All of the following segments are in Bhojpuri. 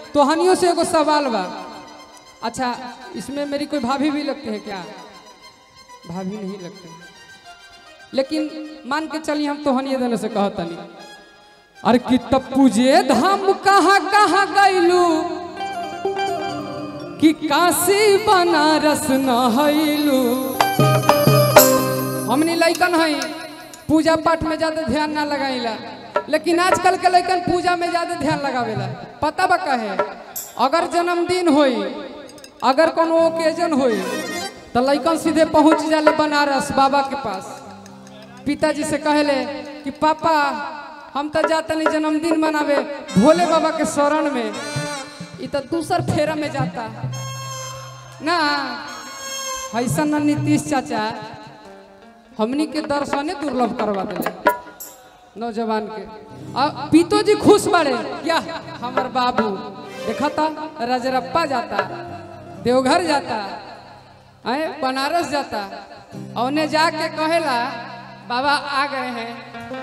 तोहनियों से एगो सवाल बा अच्छा इसमें मेरी कोई भाभी भी लगती है क्या भाभी नहीं लगते लेकिन मान के चलिए हम तोहनिए देने से कहतनी अरे कि तप्पू जे धाम कहाँ कहाँ गैलू कि काशी बनारस नहैलू हमनी लैकन हई पूजा पाठ में ज्यादा ध्यान ना लगाइला लेकिन आजकल के लैकन पूजा में ज्यादा ध्यान लगावेला पता बा कहे अगर जन्मदिन होई अगर कोनो ओकेजन होई तो लैकन सीधे पहुंच जाले बनारस बाबा के पास पिताजी से कहले कि पापा हम तो जाते नहीं जन्मदिन मनावे भोले बाबा के शरण में ई तो दूसर फेरा में जाता ना ऐसा ना नीतीश चाचा हमनी के दर्शने दुर्लभ करवा दिले नौजवान के आ पीतो जी खुश बड़े क्या हमर बाबू देखा था रजरप्पा जाता देवघर जाता आए बनारस जाता और उन्हें जाके कहेला बाबा आ गए हैं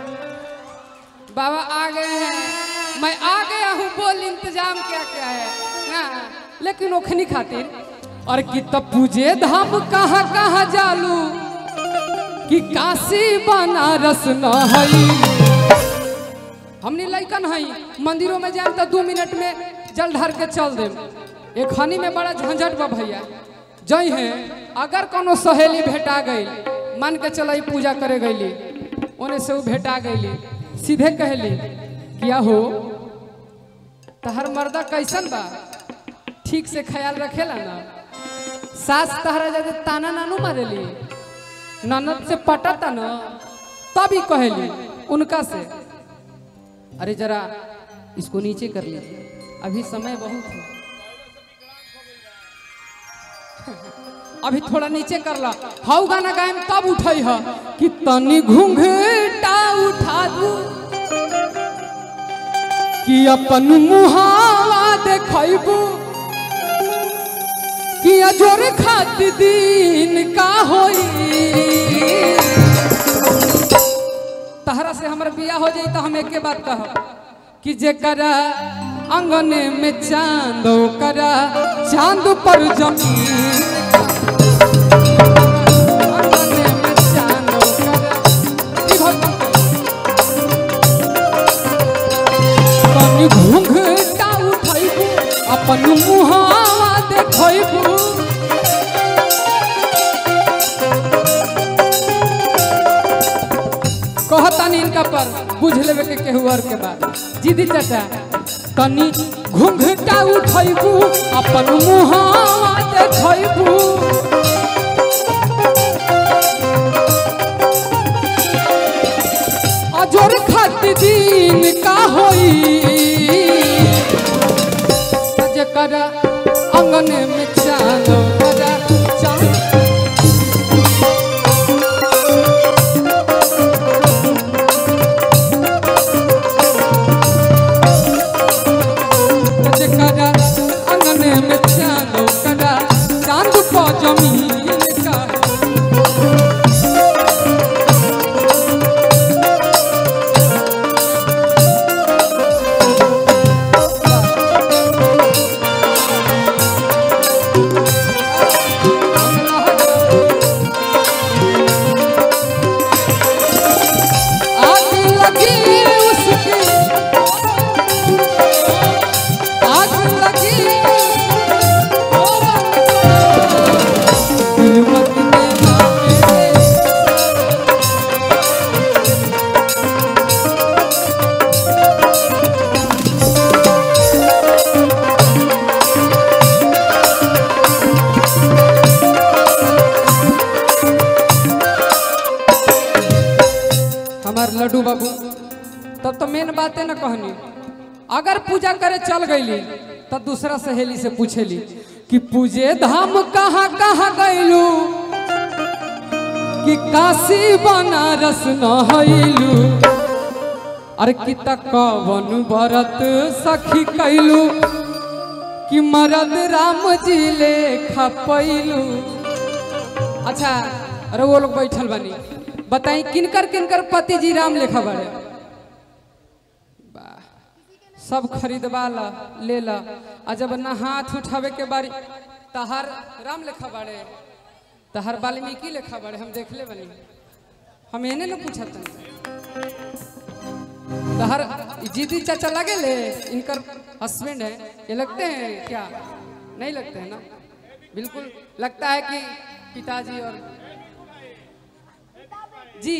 बाबा आ गए हैं मैं आ गया हूँ बोल इंतजाम क्या क्या है ना लेकिन ओखनी खातिर और कि तब पूजे धाम कहाँ कहाँ जालू कि काशी बनारस न हई हमने लैकन हई मंदिरों में जाए तो दू मिनट में जल ढार के चल दे एक हनी में बड़ा झंझट बा भैया जई है अगर कोनो सहेली भेटा गई मान के चल पूजा करे गईली ओने से वो भेटा गईली सीधे कहली क्या हो तहर मर्दा कैसन बा ठीक से ख्याल रखेला ना सास तहरा ज्यादा ताना नानू मारेली ननद से पटाता न तभी कहली उनका से अरे जरा इसको नीचे कर लीजिए अभी समय बहुत है अभी थोड़ा नीचे कर ला हाउ गाना गायम तब उठई ह कि तनी घूंघटा उठा दू कि अपन मुहावा देखैबू कि अजोर खात दिन का होई तहरा से हमर बियाह हो जाई तो हम एके बात कहब कि जेकरा अंगने में चांद करा चांद पर जमीन अंगने में चांद ओकरा, ई भगवान तनी घूंघटा उठैबू अपन मुहावा देखैबू कहतानी इनका पर बुझ लेवे के केहू और के बात जीदी चाचा तनी घूंघटा उठैबू अपन मुहावा देखैबू अजोर खत दिन का होई जेकर अंगन में चांद बजा चांद जेकरा अंगन में चांद करा चांद पर जमीन का आग लगी उसकी आग लगी दिल मत देना मेरे हमार लड्डू बाबू तब तो मेन बात है ना कहनी अगर पूजा करे चल गईली तब दूसरा सहेली से पूछेली कि पूजे धाम कहाँ कहाँ गईलू कि काशी बनारस नहैलू अरे कि तक कवन व्रत सखी कैलू कि मरद राम जी ले खपैलू अच्छा अरे वो लोग बैठल बनी बताई किनकर किनकर पति जी राम लेखा बड़े वाह सब खरीदवा ला ले ला आ जब ना हाथ उठावे के बारी तहार राम लेखा बाड़े तहार वाल्मीकि लेखा बाड़े हम देखले बनी हम एने न पूछत तहार जीती चाचा लगे ले इनकर हस्बैंड है ये लगते हैं क्या नहीं लगते हैं ना बिल्कुल लगता है कि पिताजी और जी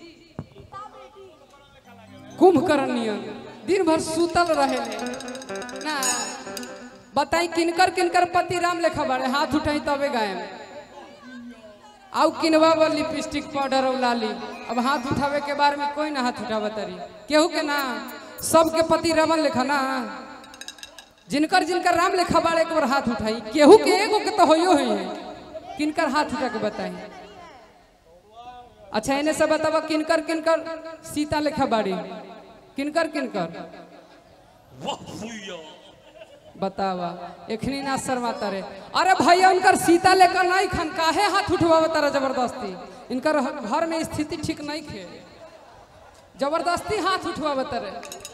कुंभकर्ण दिन भर सुतल रहे ना बताई किनकर किनकर पति राम लेखा बाड़े हाथ उठाई तबे गायब आउ किनवा वो लिपस्टिक पाउडर और लाली अब हाथ उठावे के बारे में कोई ना हाथ उठावा तरी केहू के ना सबके पति रावण लेखा ना जिनकर जिनकर राम लेखा बाड़े एक बार हाथ उठाई केहू के एगो के तो होइयो ही है किनकर हाथ उठा के बताई अच्छा इन्हें से बतावा किनकर किनकर सीता लेखा बाड़ी किनकर किनकर बतावा एखनी ना शर्माता रे अरे भैया उनकर सीता लेकर नहीं खन काहे हाथ उठवावा तारा जबरदस्ती इनकर घर में स्थिति ठीक नहीं खे जबरदस्ती हाथ उठवावा तारे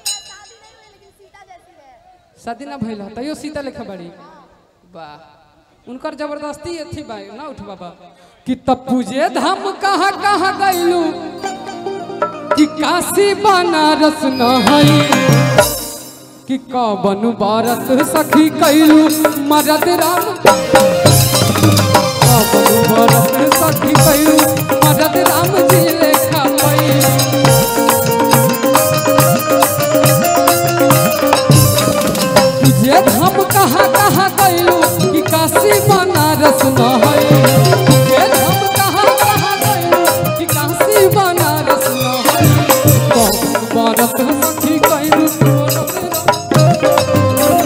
शादी ना भइल ह, तैयो सीता लेखा बड़ी वाह उनकर जबरदस्ती अथी बा ना उठवाबा कि तब पूजे धाम कहाँ कहाँ गइलू कि काशी बनारस न हई कि कवन बारत सखी कैलू मरद राम कवन बारत सखी कैलू मरद राम जी लेखा पैलू तुझे धाम कहाँ कहाँ कैलू कि काशी बनारस न हई तुझे धाम कहाँ कहाँ कैलू कि काशी बनारस न हई कवन बारत सखी कैलू मरद राम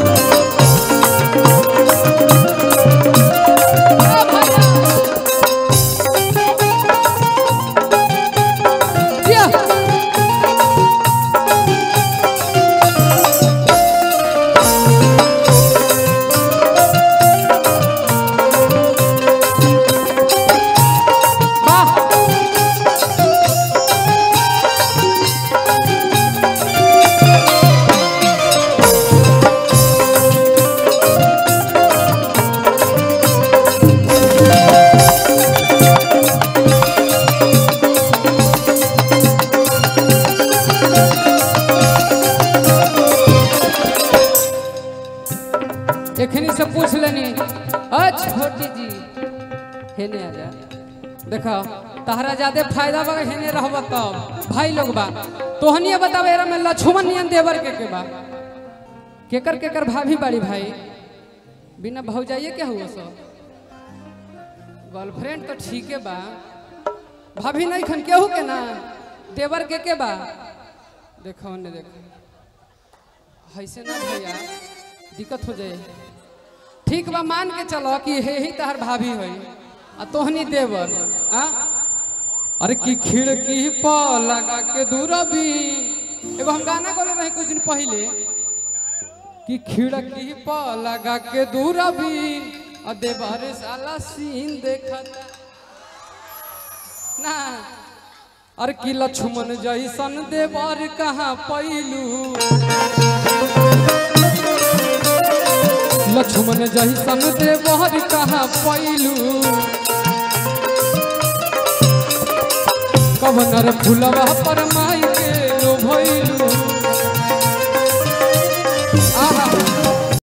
Yeah. वाह एखनी से पूछ लेनी अ छोटी जी हेने आ जा देखो तहरा ज्यादा फायदा बा हेने रहब तब भाई लोग बा तोहनिए बतावे एरा में लक्ष्मण नियन देवर के के बा केकर केकर भाभी बाड़ी भाई बिना भौजाइए क्या हुआ सब गर्लफ्रेंड तो ठीक है बा भाभी नहीं खन केहू के ना देवर के के बा देखो ने देखो ऐसे ना भैया दिक्कत हो जाए ठीक बा मान के चलो कि हे ही तहर भाभी है आ तोहनी देवर आ अरे की खिड़की पर लगा के दूरबी एगो हम गाना बोले रहे कुछ दिन पहले कि खिड़की पर लगा के दूरबी आ देवर साला सीन देखता ना अरे की लक्ष्मण जैसन देवर कहाँ पैलू लक्ष्मण जैसन देवर कहाँ पैलू कवनर फुलवा पर माई के लो भैलू